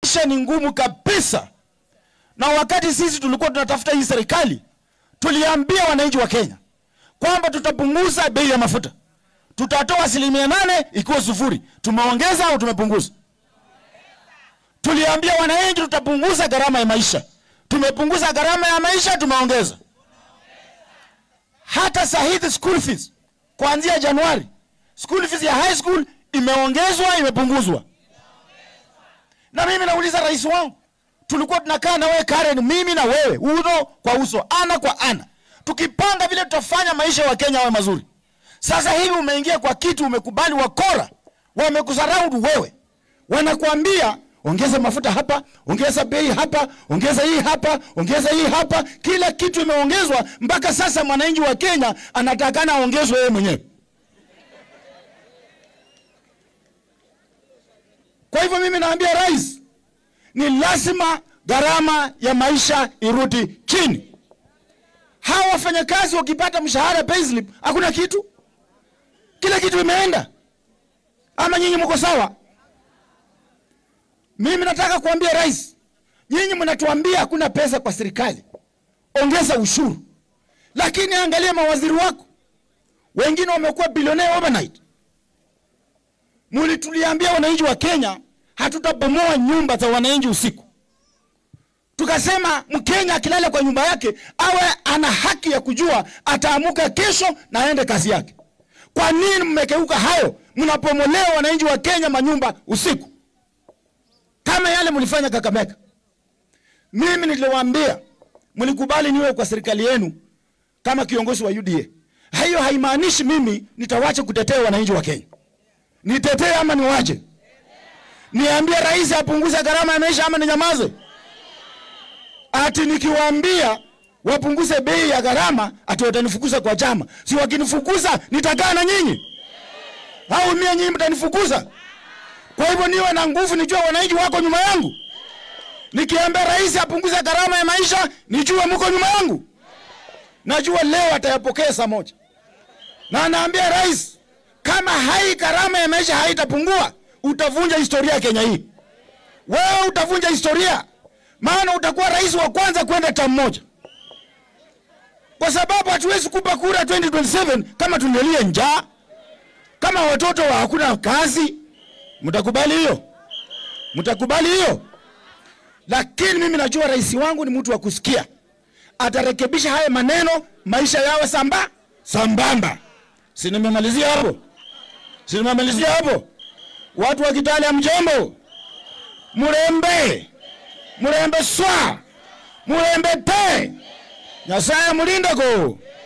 maisha ni ngumu kabisa, na wakati sisi tulikuwa tunatafuta hii serikali, tuliambia wananchi wa Kenya kwamba tutapunguza bei ya mafuta, tutatoa asilimia nane ikiwa sufuri. Tumeongeza au tumepunguza? Tuliambia wananchi tutapunguza gharama ya maisha, tumepunguza gharama ya maisha, tumeongeza. Hata saa hizi school fees kuanzia Januari, school fees ya high school imeongezwa, imepunguzwa. Na mimi nauliza rais wangu, tulikuwa tunakaa na wewe Karen, mimi na wewe uso kwa uso, ana kwa ana, tukipanga vile tutafanya maisha ya Wakenya yawe mazuri. Sasa hivi umeingia kwa kitu, umekubali wakora wamekusaraudu wewe, wanakuambia ongeza mafuta hapa, ongeza bei hapa, ongeza hii hapa, ongeza hii hapa. Kila kitu imeongezwa mpaka sasa mwananchi wa Kenya anatakana aongezwe yeye mwenyewe. Kwa hivyo mimi naambia rais, ni lazima gharama ya maisha irudi chini. Hawa wafanyakazi wakipata mshahara payslip, hakuna kitu, kila kitu imeenda. Ama nyinyi mko sawa? Mimi nataka kuambia rais, nyinyi mnatuambia hakuna pesa kwa serikali, ongeza ushuru, lakini angalia mawaziri wako wengine wamekuwa bilionea overnight. Mulituliambia wananchi wa Kenya hatutabomoa nyumba za wananchi usiku, tukasema Mkenya akilala kwa nyumba yake awe ana haki ya kujua ataamuka kesho na aende kazi yake. Kwa nini mmekeuka hayo? Mnapomolea wananchi wa Kenya manyumba usiku kama yale mlifanya Kakamega. Mimi niliwaambia mlikubali niwe kwa serikali yenu kama kiongozi wa UDA. Hiyo haimaanishi mimi nitawacha kutetea wananchi wa Kenya. Nitetee ama niwache? Niambie rais apunguze gharama ya maisha ama ninyamaze? Ati nikiwaambia wapunguze bei ya gharama ati watanifukuza kwa chama. Si wakinifukuza nitakaa na nyinyi? Au mimi nyinyi mtanifukuza? Kwa hivyo niwe na nguvu, nijue wananchi wako nyuma yangu. Nikiambia rais apunguze gharama ya maisha, nijue mko nyuma yangu. Najua leo atayapokea saa moja, na anaambia rais, kama hai gharama ya maisha haitapungua, utavunja historia ya Kenya hii. Wewe utavunja historia, maana utakuwa rais wa kwanza kwenda tamu moja, kwa sababu hatuwezi kupa kura 2027 kama tunalia njaa, kama watoto wa hakuna kazi Mtakubali hiyo? Mtakubali hiyo? Lakini mimi najua rais wangu ni mtu wa kusikia, atarekebisha haya maneno, maisha yawe samba sambamba. Si nimemalizia hapo? Si nimemalizia hapo? Watu wa Kitale ya mjombo, murembe murembe swa murembe te nyasaye mulindako